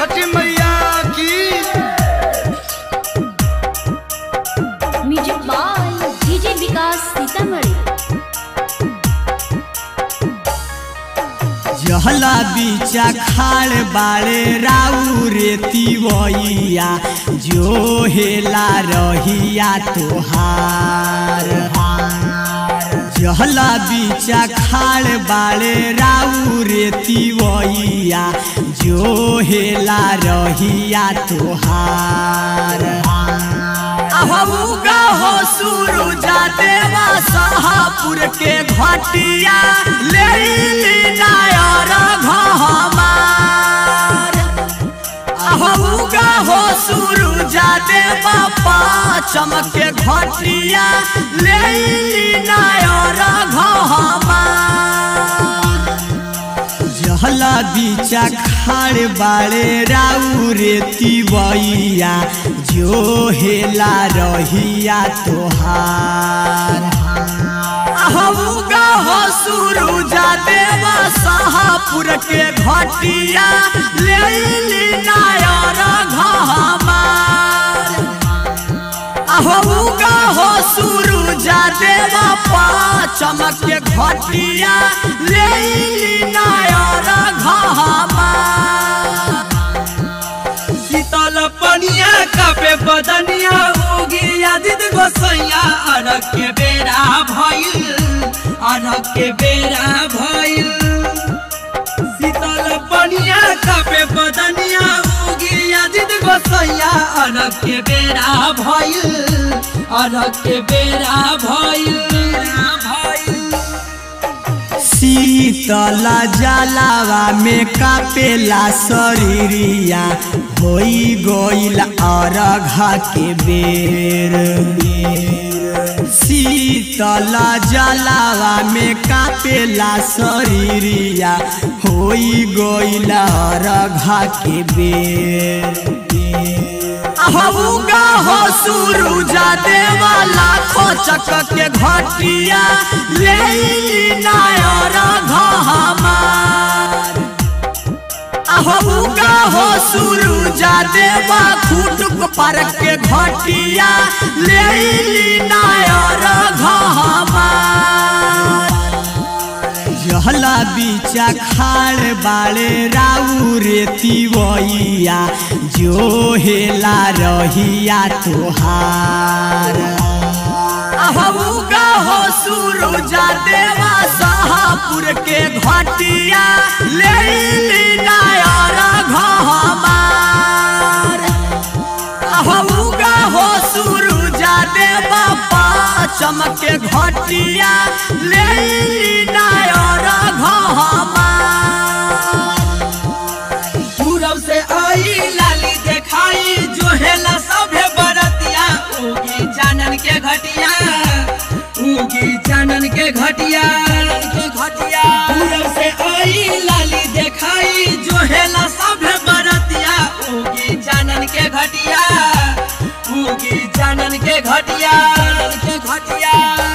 छठी मैया की music by DJ Vikas Sitamarhi जहला बीचा खाड़ बाड़े राउ रेती वैया जो हेला रहिया तोहार जहला बीचा खाड़ बाड़े राउ रेती वैया जो हेला रहिया तोहार अहूगा हो सुरुजा देवा सहापुर के घटिया ले ली नायर घहमार अहूगा हो सुरुजा देवा पाचम के घटिया ले ली नायर घहमार जहला बीचा खाड़ बाड़े राउ रेती बइया जो हेला रहिया तोहार अहूगा हो सुरुजा देवा सहापुर के घटिया ले ली नायर घहमार अहूगा हो सुरुजा देवा पाचम के घटिया ले ली नायर घहमार शीतल पनिया कापे बदनिया होगी आदित गोसैया अरग के बेरा भइल अरग के बेरा भइल शीतल पनिया कापे बदनिया होगी आदित गोसैया अरग के बेरा भइल अरग के बेरा भइल भइल शीतला जलावा में कापेला शरीरिया होई गईल अरघा के बेर शीतला जलावा में कापेला शरीरिया होई गईल अरघा के बेर अहूगा हो सुरुजा देवा लाखो चक के घटिया ले ली नायर घहमार अहूगा हो सुरुजा देवा खुटुक पर के घटिया ले ली नायर घहमार जहला बीचा खाड़ बाड़े राउ रेती वैया जो हेला रहिया तोहार अहूगा हो सुरुजा देवा सहापुर के घटिया ले ली नायर घहमार अहूगा हो सुरुजा देवा पाचम के घटिया ले ली नायर घहमार पूरब से आई लाली देखाई जो हेला सभे बरतिया उगी जानन के घटिया उगी जानन के घटिया के घटिया पूरब से आई लाली देखाई जो हेला सभे बरतिया उगी जानन के घटिया उगी जानन के घटिया के घटिया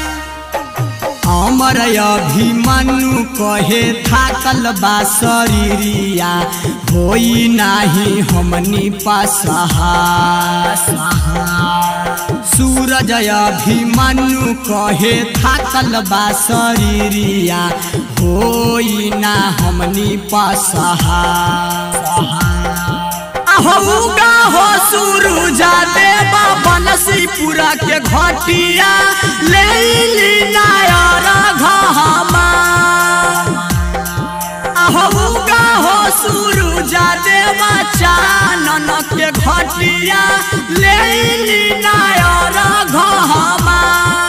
अमर अभिमन्यु कहे थाकल बा शरीरिया होई नाही हमनी पसहा सूरज अभिमन्यु कहे थाकल बा शरीरिया होई ना हमनी पसहा अहूगा हो सुरुजा देवा बनसीपुरा के घटिया ले ली नायर घहमार अहूगा हो सुरुजा देवा चानन के घटिया ले ली नायर घहमार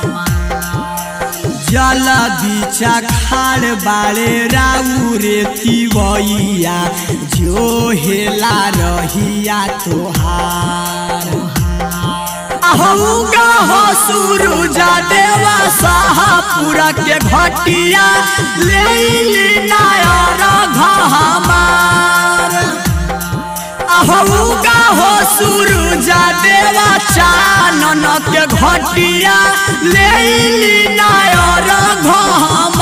जल बीचा खाड़ बाड़े राउ रेती बइया जो हेला रहिया तोहार अहूगा हो सुरुजा देवा सहापुरा के घटिया ले ली नायर घहमार अहूगा हो सुरुजा देवा चानन के घटिया ले ली नायर घम